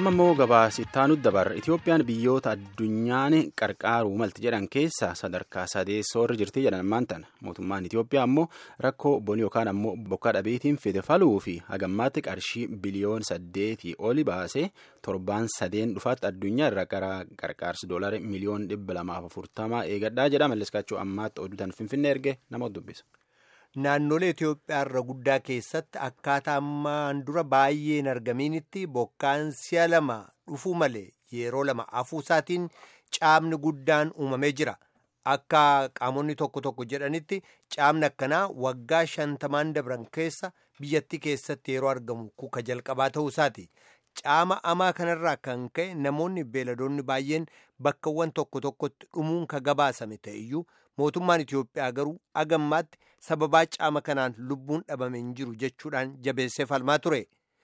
amma immoo gabaasittaanu dabar itoophiyaan biyyoota addunyaan qarqaaruu malti jedhan keessa sadarkaa sadeessoorra jirti jedhan ammaan tana mootummaan itoophiyaa ammoo rakkoo bonii yookaan ammoo bokkaa dhabeetiin fide faluu fi hagammaatti qarshii biliyoon saddeetii oli baasee torbaan sadeen dhufaatti addunyaa irra qarqaarsi doolari miliyoon dhibba lamaaf afurtamaa eegadhaa jedha malleskaachuu ammaatti oduutan finfinnee erge nama dubbisa. Naannolee Itoophiyaa irra guddaa keessatti akkaataa ammaan dura baay'ee hin argaminitti bokkaan si'a lama dhufuu malee yeroo lama afuusaatiin caamni guddaan uumamee jira. Akka qaamonni tokko tokko jedhanitti caamni akkanaa waggaa shantamaan dabran keessa biyyattii keessatti yeroo argamu kuka jalqabaa ta'uusaati. Caama amaa kanarraa kan ka'e namoonni beeladoonni baay'een bakkawwan tokko tokkotti dhumuun ka gabaasame ta'eyyuu mootummaan Itoophiyaa garuu agammaatti sababaa caama kanaan lubbuun dhabame hin jiru jechuudhaan jabeessee falmaa ture.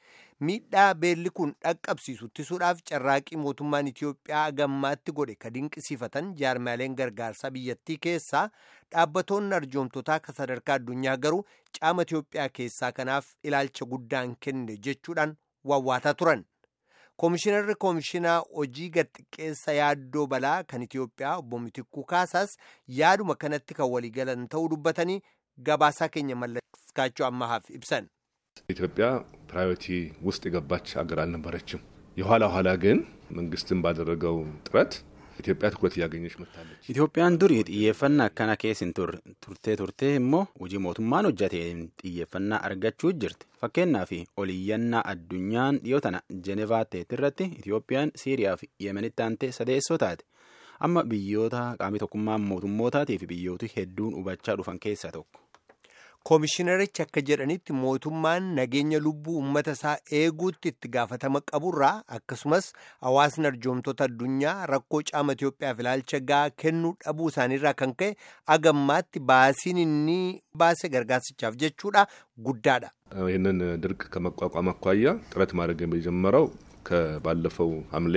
Miidhaa beelli kun dhaqqabsiisu ittisuudhaaf carraaqii mootummaan Itoophiyaa agammaatti godhe ka dinqisiifatan jaarmaaleen gargaarsaa biyyattii keessaa dhaabbatoonni arjoomtotaa ka sadarkaa addunyaa garuu caama Itoophiyaa keessaa kanaaf ilaalcha guddaan kenne jechuudhaan wawwaataa turan. Koomishinarri Koomishinaa hojii gadxiqqeessa yaaddoo balaa kan Itoophiyaa obbo Mitikkuu Kaasaas yaaduma kanatti kan waliigalan ta'uu dubbatanii gabaasaa keenya mallaskaachuu ammahaaf ibsan. ኢትዮጵያ ፕራዮሪቲ ውስጥ የገባች ሀገር አልነበረችም። የኋላ ኋላ ግን መንግስትን ባደረገው ጥረት ኢትዮጵያ ትኩረት እያገኘች መጥታለች። Itoophiyaan durii xiyyeeffannaa akkana keessa hin turtee turtee immoo hojii mootummaan hojjateen xiyyeeffannaa argachuu jirti. Fakkeenyaaf oliyyannaa addunyaan dhiyoo tana Jenevaa ta'etti irratti Itoophiyaan Siiriyaa fi Yemenitti aantee sadeessoo taate. Amma biyyoota qaamii tokkummaa mootummootaatii fi biyyooti hedduun hubachaa dhufan keessaa tokko. Koomishinarichi akka jedhanitti mootummaan nageenya lubbuu uummata isaa eeguutti itti gaafatama qaburraa akkasumas hawaasni arjoomtoota addunyaa rakkoo caama Itoophiyaaf ilaalcha gahaa kennuu dhabuu isaaniirraa kan ka'e agammaatti baasiin inni baase gargaarsichaaf jechuudha guddaadha. ይህንን ድርቅ ከመቋቋም አኳያ ጥረት ማድረግ የጀመረው ከባለፈው ሐምሌ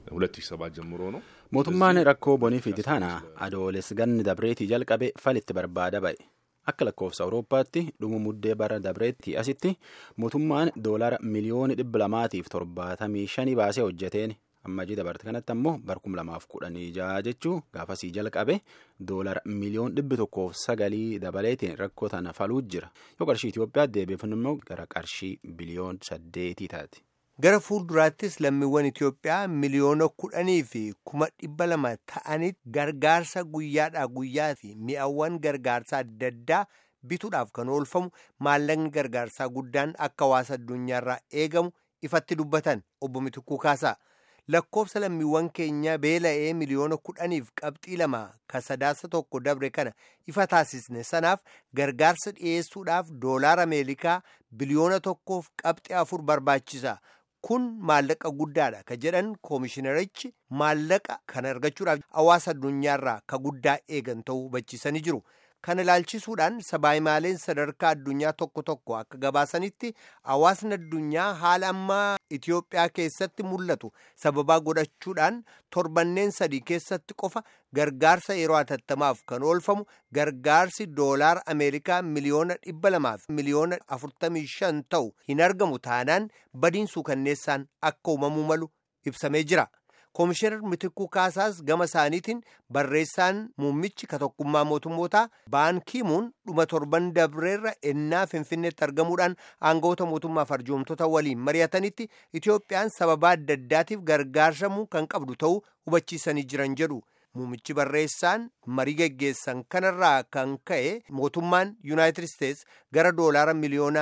2007 ጀምሮ ነው። Mootummaan rakkoo bonii fi tana adooles ganni dabreetii jalqabe falitti barbaada ba'e. Akka lakkoofsa Awurooppaatti dhuma muddee bara dabreetti asitti mootummaan doolara miliyoona dhibba lamaatiif torbaatamii shanii baasee hojjeteen amma jii dabarte kanatti ammoo bara kuma lamaaf kudhanii jaha jechuu gaafasii jalqabe doolara miliyoona dhibbi tokkoof sagalii dabaleetiin rakkoo tana faluu jira. Yoo qarshii Itoophiyaa deebiifnu immoo gara qarshii biliyoon saddeetii taati. Gara fuulduraattis lammiiwwan Itoophiyaa miliyoona kudhanii fi kuma dhibba lama ta'anitti gargaarsa guyyaadhaa guyyaa fi mi'awwan gargaarsaa adda addaa bituudhaaf kan oolfamu maallaqni gargaarsaa guddaan akka hawaasa addunyaarraa eegamu ifatti dubbatan obbo Mitikuu Kaasaa. Lakkoofsa lammiiwwan keenya beela'ee miliyoona kudhaniif qabxii lama ka sadaasa tokko dabre kana ifa taasisne sanaaf gargaarsa dhiyeessuudhaaf doolaara Ameerikaa biliyoona tokkoof qabxii afur barbaachisa. Kun maallaqa guddaadha ka jedhan koomishinarichi maallaqa kana argachuudhaaf hawaasa addunyaarraa ka guddaa eegan ta'uu hubachiisanii jiru. Kana ilaalchisuudhaan sabaayimaaleen sadarkaa addunyaa tokko tokko akka gabaasanitti hawaasni addunyaa haala ammaa Itoophiyaa keessatti mul'atu sababaa godhachuudhaan torbanneen sadii keessatti qofa gargaarsa yeroo hatattamaaf kan oolfamu gargaarsi doolaara Ameerikaa miliyoona dhibba lamaaf miliyoona afurtamii shan ta'u hin argamu taanaan badiin suukanneessaan akka uumamuu malu ibsamee jira. Koomishinar Mitikuu Kaasaas gama isaaniitiin barreessaan muummichi ka tokkummaa mootummootaa baankiimuun dhuma torban dabreerra ennaa finfinneetti argamuudhaan aangawoota mootummaaf arjoomtoota waliin mari'atanitti Itoophiyaan sababaa adda addaatiif gargaarsamuu kan qabdu ta'uu hubachiisanii jiran jedhu. Muummichi barreessaan marii geggeessan kanarraa kan ka'e mootummaan Yuunaayitid Isteets gara doolaara miliyoona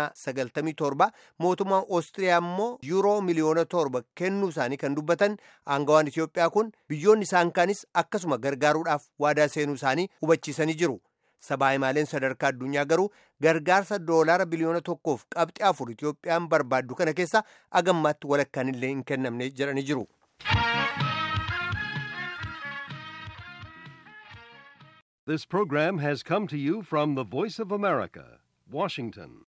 97 mootummaan Oostiriyaa immoo yuuroo miliyoona torba kennuu isaanii kan dubbatan aangawaan Itoophiyaa kun biyyoonni isaan kaanis akkasuma gargaaruudhaaf waadaa seenuu isaanii hubachiisanii jiru. Sabaayimaaleen sadarkaa addunyaa garuu gargaarsa doolaara biliyoona tokkoof qabxii afur Itoophiyaan barbaaddu kana keessa agammaatti walakkaan illee hin kennamne jedhanii jiru. This program has come to you from the Voice of America, Washington.